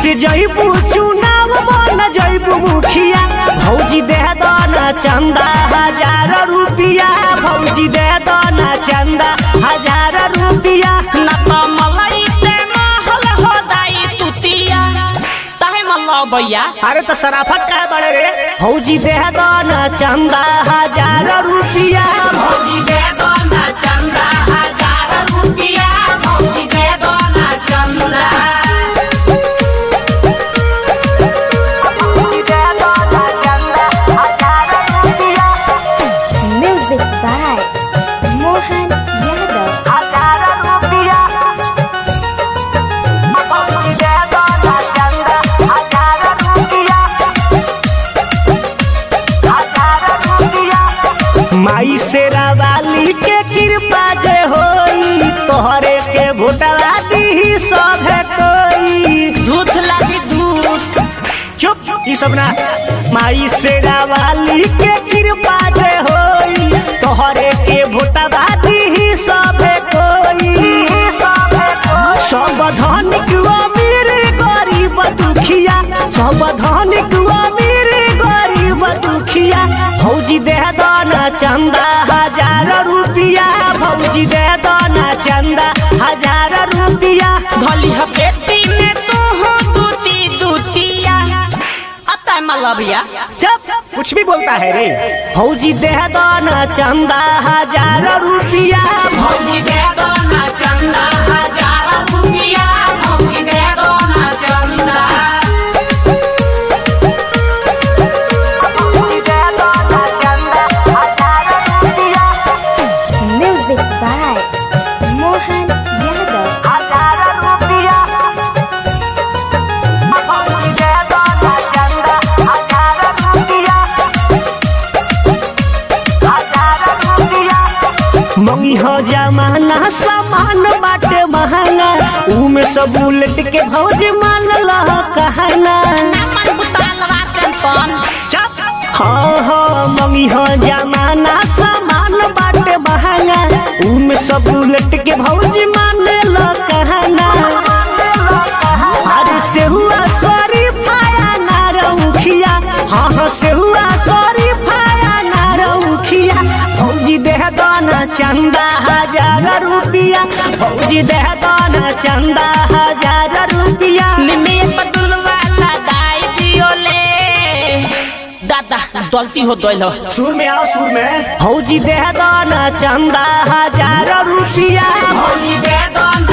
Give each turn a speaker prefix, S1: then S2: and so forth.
S1: जीत जइबू चुनाव बन जइबू मुखिया भौजी दे दना चंदा हजार रुपिया भौजी दे दना चंदा हजार रुपिया
S2: ना तो मलाई ते महल हो दाई तुतिया तहे मल्लो भैया
S1: अरे तो सराफत का बड़े रे भौजी दे दना चंदा हजार रुपिया
S2: भौजी दे दो ना चंदा हजार रुपिया भौजी दे दो ना चंदा
S1: भौजी दे दना चंदा हजार रुपिया
S3: Music by Mohan Yadav.
S1: हजार रुपिया भौजी दे दना चंदा हजार रुपिया हजार रुपिया माई से रावाली के कृपा जे होई तोहरे के भोटवा दी सभे कोई
S2: दूध लागी दूध
S1: चुप ई सब ना माई से रावाली के कृपा जे होई तोहरे के भोटवा दी सभे कोई सब धनिक अमीर गरीब दुखिया सब धनिक अमीर गरीब दुखिया भौजी दे दना चंदा हजार रुपिया भौजी दे दना चंदा हजार रुपिया
S2: भली हपेटी में तू हो दूती दूतिया अतः मल्लो भैया
S1: जब कुछ भी बोलता है रे भौजी दे दना चंदा हजार रुपिया
S2: भौजी दे दो ना चंदा हजार रुपिया भौजी दे दो ना चंदा
S1: भौजी दे दना चंदा हजार रुपिया
S3: Music by Mohan Yadav.
S1: हजार रुपिया भौजी दे दना चंदा हजार रुपिया हजार रुपिया मंगी हो जमाना सामान बाटे महंगा उमे सब उलट के भौज मान लह कहना
S2: नमन बुतालवा कौन
S1: हाँ हाँ मंगी हो जमाना सामान बाटे महंगा उमे सब उलट के भौज मान लह कहना अरे से हुआ सॉरी फाया ना रउखिया हाँ हाँ से हुआ सॉरी फाया ना रउखिया भौजी देह दाना चंदा हजार रुपिया भौजी देह दाना चंदा हजार रुपिया
S2: निमे बदल वाला दाई दियो ले दादा गलती हो गइल हो
S1: सुर में आओ सुर में भौजी देह दाना चंदा हजार रुपिया
S2: भौजी दे दो